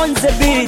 on the beat.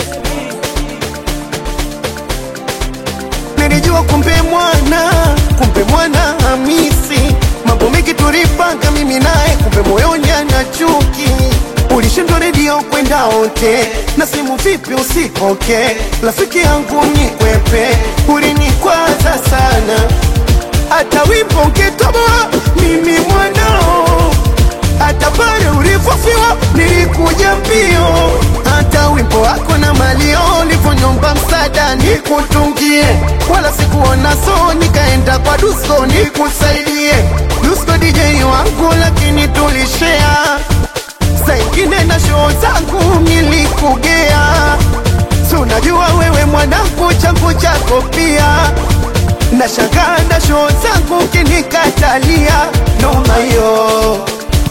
Nilijua kumbe mwana, kumbe mwana Hamisi, mambo mengi tulipanga mimi naye, kumbe moyoni ana chuki. Ulishindwa redio kwenda ote na simu vipi usikoke, rafiki yangu nikwepe, ulinikwaza sana, hata wimbo ungetoboa mimi mwanao hata pale ulipofiwa nilikuja mbio, hata wimbo wako na malio ulivyonyomba msaada nikutungie, wala sikuona so, nikaenda kwa Dusko nikusaidie. Dusko DJ wangu, lakini tulishea saa ingine na show zangu nilikugea, si unajua wewe mwanangu, changu chako pia nashangaa na show zangu kinikatalia, noma yo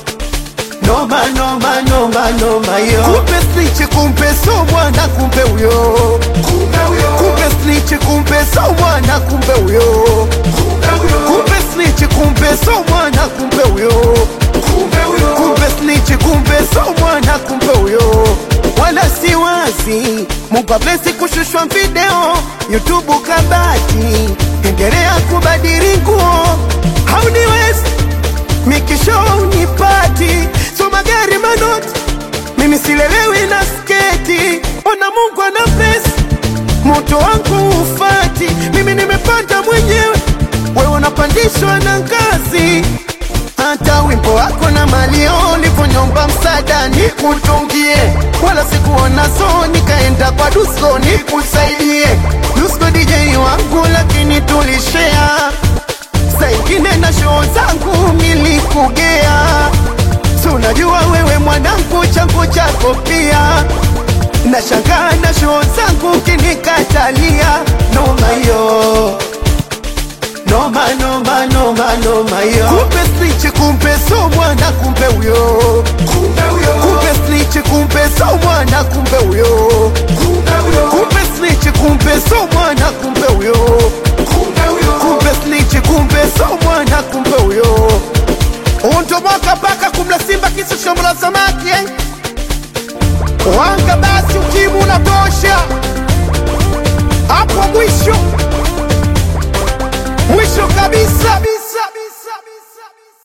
noma noma noma noma yo kumbe snitch kumbe so mwana kumbe huyo kumbe snitch kumbe so mwana kumbe huyo kumbe snitch kumbe so mwana kumbe huyo kumbe snitch kumbe so mwana kumbe huyo wala si wazi Mungu blesi kushushwa video YouTube kabati endelea kubadili nguo hauniwezi mikisho unipati so magari manoti mimi silelewi na sketi ona mungu ana pesa moto wangu ufati mimi nimepanda mwenyewe wewe unapandishwa na ngazi hata wimbo wako na malio ulivyonyomba msaada nikutungie wala sikuona so nikaenda kwa dusko nikusaidie dusko dj wangu lakini tulishea saa ingine na show zangu nilikugea, si unajua wewe mwanangu, changu chako pia nashangaa na show zangu kinikatalia, noma yo noma noma noma noma yo kumbe snitch kumbe so mwana kumbe huyo kumbe snitch kumbe so mwana kumbe huyo kumbe snitch kumbe so mwana kumbe huyo kumbe snitch kumbe so mwana kumbe huyo untoboka mpaka kumla simba kisa shombo la samaki eh? wanga basi ukimu unatosha hapo mwisho mwisho kabisa